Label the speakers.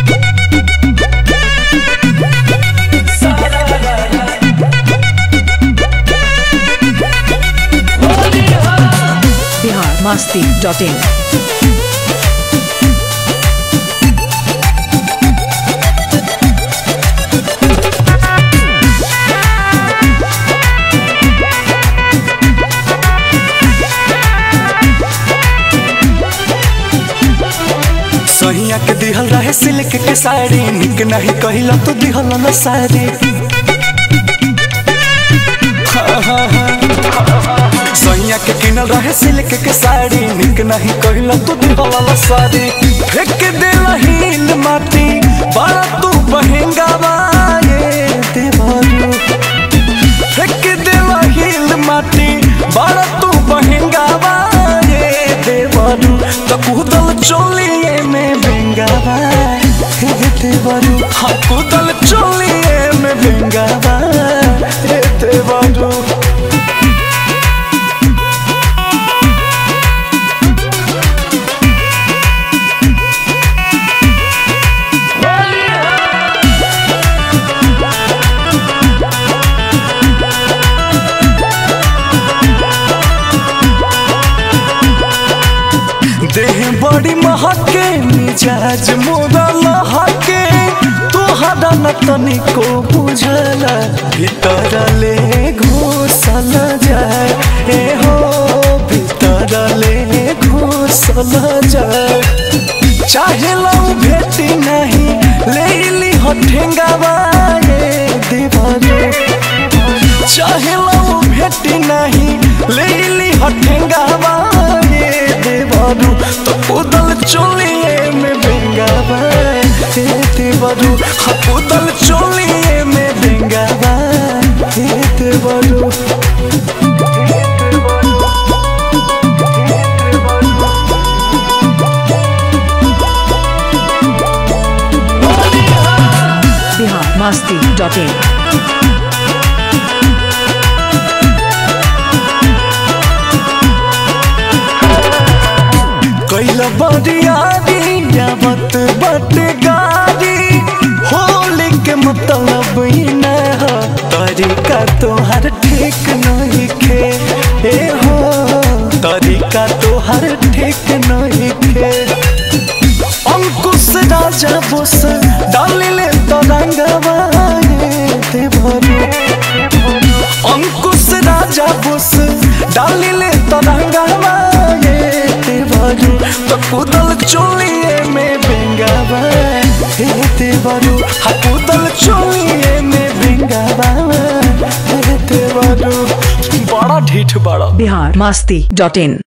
Speaker 1: Bihar Masti dot in
Speaker 2: सहिया के दिहल रहे सिल्क के साड़ी निक नहीं कहिला तो दिहल न साड़ी हाँ, हाँ, हाँ। सहिया के किनल रहे सिल्क के साड़ी निक नहीं कहिला तो दिहल न साड़ी फेंक देला हिल माटी बड़ा तू बहेंगा ये देवारू फेंक देला हिल माटी बड़ा तू बहेंगा ये देवारू तो कूदल चोलिए में बेंगावा हे देवारू हाँ कूदल चोलिए में बेंगावा हे देवारू देह बड़ी महके मिजाज मोरा लहके तोहरा न तनिको बुझला भीतर ले घुसल जाए ए हो भीतर ले घुसल जाए चाहे लऊ भेटी नहीं ले ली हठेंगावा ये दीवारे चाहे लऊ भेटी नहीं ले ली हठेंगावा ये देवरू तो उदल चोलिए में बेंगावा हे देवरू हाँ उदल चोलिए में बेंगावा हे देवरू
Speaker 1: बिहार मस्ती डॉट इन
Speaker 2: कैल बरियारी यावत बट गारी होली के मतलब ही न हो तरीका तोहर ठीक नहीं खे ए हो तरीका तोहर ठीक नहीं खे अंकुश राजा बोस डालिले तो रंगवा देवरू अंकुश राजा बोस डालिले तो रंगवा देवरू तो कुदल चोलिए में बेंगावा हे देवरू हा कुदल चोलिए में बेंगावा हे देवरू बड़ा ढीठ बड़ा
Speaker 1: बिहार मस्ती डॉट इन